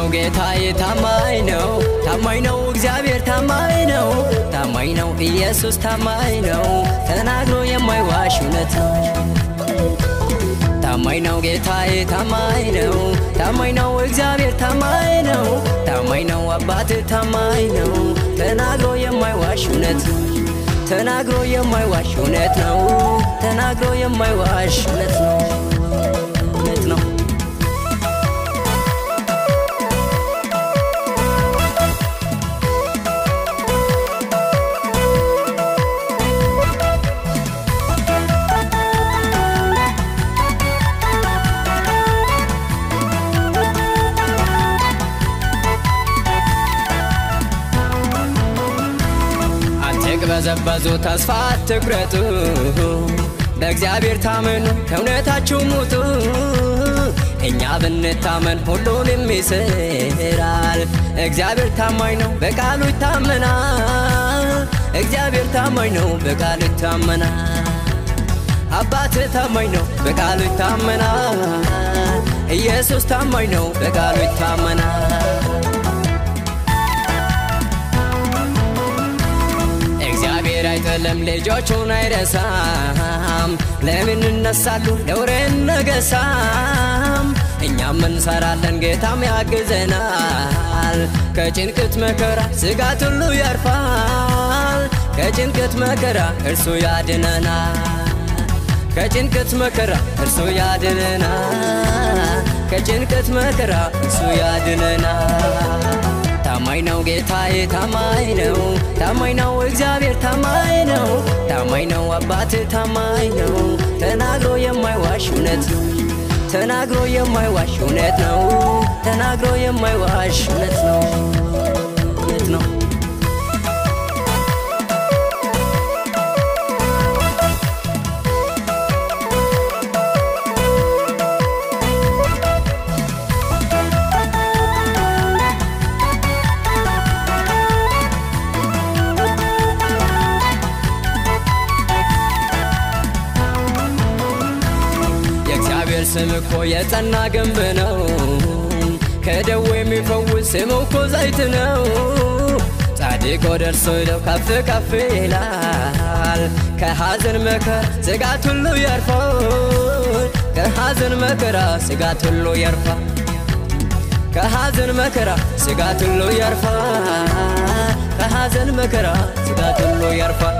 ጌታዬ ታማኝ ነው፣ ታማኝ ነው እግዚአብሔር ታማኝ ነው፣ ታማኝ ነው ኢየሱስ ታማኝ ነው፣ ተናግሮ የማይዋሽ እውነት ነው። ታማኝ ነው ጌታዬ ታማኝ ነው፣ ታማኝ ነው እግዚአብሔር ታማኝ ነው፣ ታማኝ ነው አባት ታማኝ ነው፣ ተናግሮ የማይዋሽ እውነት ነው። ተናግሮ የማይዋሽ እውነት ነው። ተናግሮ የማይዋሽ እውነት ነው። እውነት ነው። አትቅበዘበዙ፣ ተስፋ አትቁረጡ፣ በእግዚአብሔር ታመኑ፣ ከእውነታችሁ ሙቱ። እኛ ብንታመን ሁሉንም ይስራል። እግዚአብሔር ታማኝ ነው፣ በቃሉ ይታመናል። እግዚአብሔር ታማኝ ነው፣ በቃሉ ይታመናል። አባት ታማኝ ነው፣ በቃሉ ይታመናል። ኢየሱስ ታማኝ ነው፣ በቃሉ ይታመናል። እግዚአብሔር አይጥልም፣ ልጆቹን አይረሳም። ለምን እነሳሉ ነውር ነገሳም። እኛም እንሰራለን፣ ጌታም ያግዘናል። ከጭንቅት መከራ ስጋት ሁሉ ያርፋል። ከጭንቅት መከራ እርሱ ያድነናል። ከጭንቅት መከራ እርሱ ያድነናል። ከጭንቅት መከራ እርሱ ያድነናል። ታማኝ ነው ጌታዬ ታማኝ ነው፣ ታማኝ ነው እግዚአብሔር ታማኝ ነው፣ ታማኝ ነው አባት ታማኝ ነው፣ ተናግሮ የማይዋሽ እውነት ነው። ተናግሮ የማይዋሽ እውነት ነው። ተናግሮ የማይዋሽ እውነት ነው። እውነት ነው። የእግዚአብሔር ስም እኮ የጸና ግንብ ነው። ከደዌ የሚፈውስ ስሙ እኮ ዘይት ነው። ጻድቅ ወደ እርሱ ሄደው ከፍ ከፍ ይላል። ከሐዘን መከራ ስጋት ሁሉ ያርፋል። ከሐዘን መከራ ስጋት ሁሉ ያርፋል። ከሐዘን መከራ ስጋት ሁሉ ያርፋል። ከሐዘን መከራ ስጋት ሁሉ ያርፋል።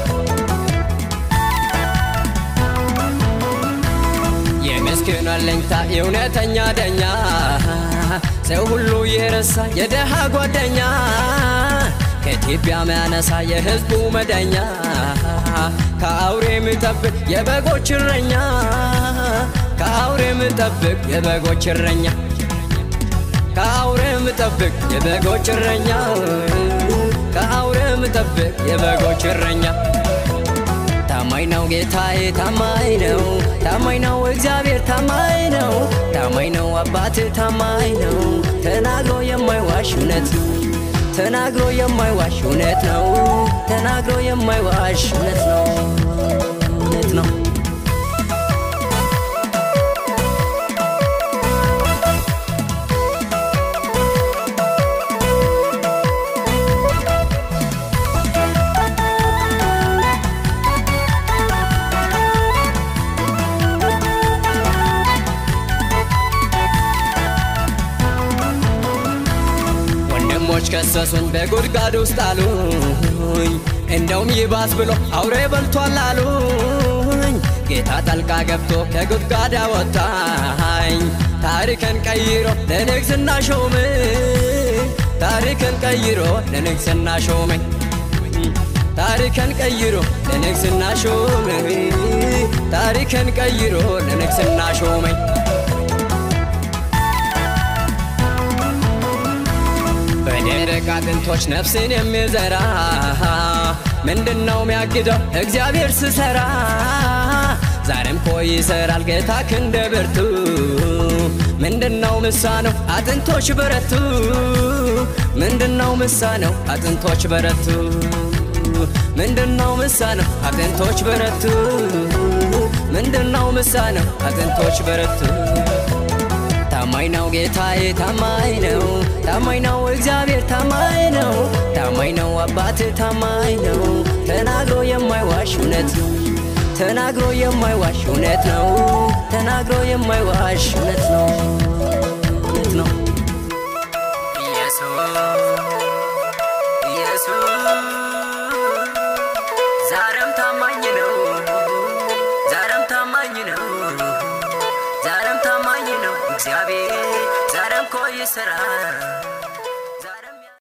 የምስኪኑ አለኝታ የእውነተኛ ዳኛ ሰው ሁሉ የረሳ የደሃ ጓደኛ ከኢትዮጵያ ሚያነሳ የሕዝቡ መዳኛ ከአውሬ የሚጠብቅ የበጎች እረኛ ከአውሬ የሚጠብቅ የበጎች እረኛ ከአውሬ የሚጠብቅ የበጎች እረኛ ከአውሬ የሚጠብቅ የበጎች እረኛ ታማኝ ነው ጌታዬ ታማኝ ነው፣ ታማኝ ነው እግዚአብሔር ታማኝ ነው፣ ታማኝ ነው አባት ታማኝ ነው፣ ተናግሮ የማይዋሽ እውነት ነው። ተናግሮ የማይዋሽ እውነት ነው። ተናግሮ የማይዋሽ እውነት ነው። እውነት ነው። ወንድሞች ከሰሱኝ በጉድጓድ ውስጥ አሉኝ። እንደውም ይባስ ብሎ አውሬ በልቷል አሉኝ። ጌታ ጠልቃ ገብቶ ከጉድጓድ አወጣኝ። ታሪክን ቀይሮ ለንግስና ሾመኝ። ታሪክን ቀይሮ ለንግስና ሾመኝ። ታሪክን ቀይሮ ለንግስና ሾመኝ። ታሪክን ቀይሮ ለንግስና ሾመኝ። በደረቅ አጥንቶች ነፍስን የሚዘራ ምንድነው የሚያግደው እግዚአብሔር ስሰራ? ዛሬም ኮ ይሰራል ጌታ ክንደ ብርቱ ምንድነው ምሳነው አጥንቶች በረቱ ምንድነው ምሳነው አጥንቶች በረቱ ምንድነው ምሳነው አጥንቶች በረቱ ምንድነው ምሳነው አጥንቶች በረቱ ታማኝ ነው ጌታዬ ታማኝ ነው ታማኝ ነው እግዚአብሔር ታማኝ ነው ታማኝ ነው አባት ታማኝ ነው ተናግሮ የማይዋሽ እውነት ነው ተናግሮ የማይዋሽ እውነት ነው ተናግሮ የማይዋሽ እውነት ነው እውነት ነው ኢየሱስ ኢየሱስ ዛሬም ታማኝ ነው ዛሬም ታማኝ ነው ዛሬም ታማኝ ነው እግዚአብሔር ዛሬም እኮ ይሰራል